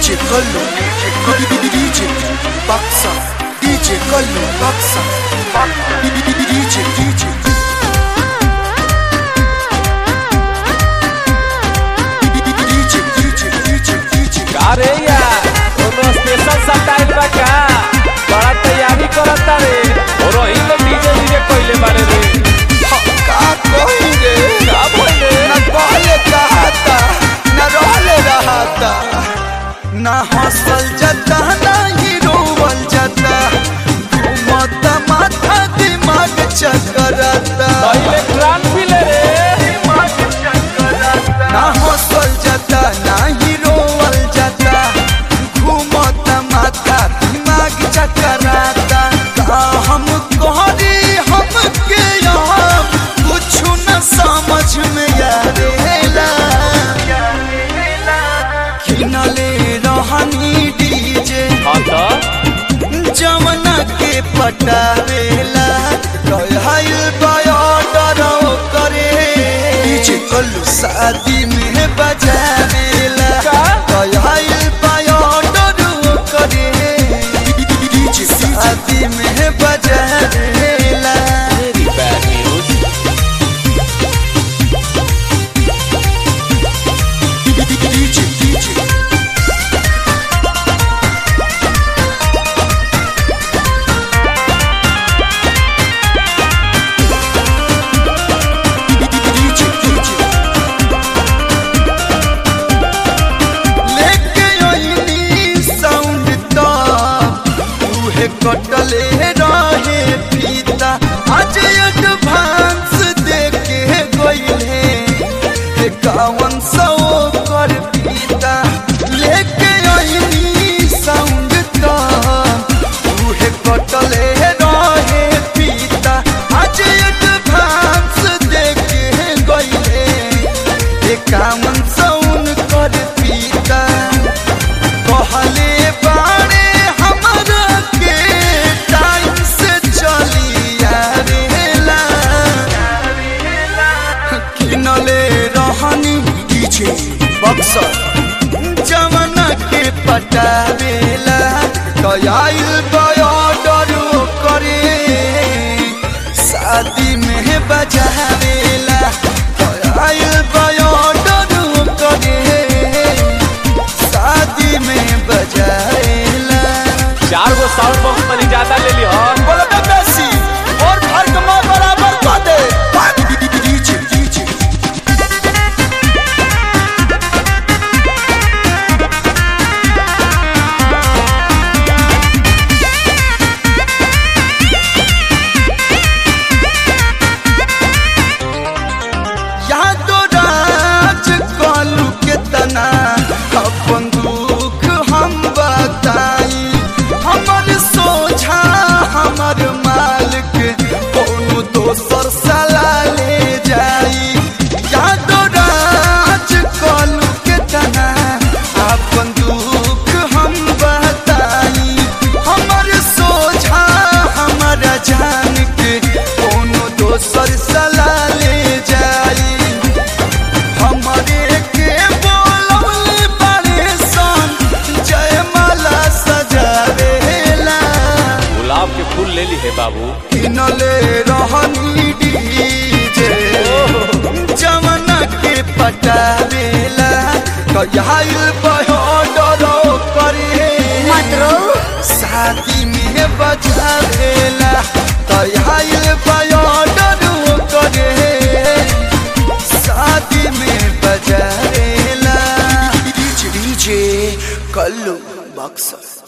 DJ Kallo DJ Baksa DJ Kallo Baksa DJ DJ DJ DJ DJ DJ अरे यार कोनो special style बा का बड़ा तैयारी करता रे और वही तो डीजे डीजे कोइले बारे रे का कही रे का बोले न कहले कहता न रहले रहता न हंसल जाता न ही रोवल जाता घूमता माथा दिमाग चकराता पहले ट्रान भी ले रे ना हंसल जाता ना ही रोवल जाता घूमता माथा दिमाग चकराता का हम कहरी हमके यहाँ कुछ न समझ में आवेला किनले रहनी डीजे हाँ तो जमना के पटावेला कहल बायोडर करे डीजे कल्लू शादी में बजावेला का? कहल बायोडर करे डीजे शादी में बजावेला very bad news DJ DJ DJ DJ लेके आईनी साउंड तो उहे कटले रहे फीता आज एडवांस देके गईले एकावन सौ कर फीता लेके आईनी साउंड तो उहे कटले रहे फीता आज एडवांस देके गईले एकावन सौन कर पीता कहले बाड़े हमरा के टाइम से चली आवेला किनले रहनी डीजे बक्सर जमाना के पटावेला कयाइल बॉर्डर करे शादी में बजावेला कयाइल बॉर्डर करे शादी में बजावेला चार गो साउंड बॉक्स तनी ज्यादा ले ली हन बोलो तो बेसी और फर्क में बराबर कर दे डीजे डीजे यादो राज कालू के तना अपन दुख हम बताई हमर सोझा हमर मालिक कोनो दोसर सला ले जाई यादो राज कालू के तना अपन दुख हम बताई हमर सोझा हमर जान के कोनो दोसर सला ले जाई हमरे के बोलौले बारे सन जयमाला सजावेला गुलाब के फूल ले ली है बाबू किनले रहनी डीजे जमना के पटावेला कयाइल बहोडरो करे शादी में बजावेला कयाइल बहोडरो करे शादी में बजावेला डीजे कल्लू बक्सर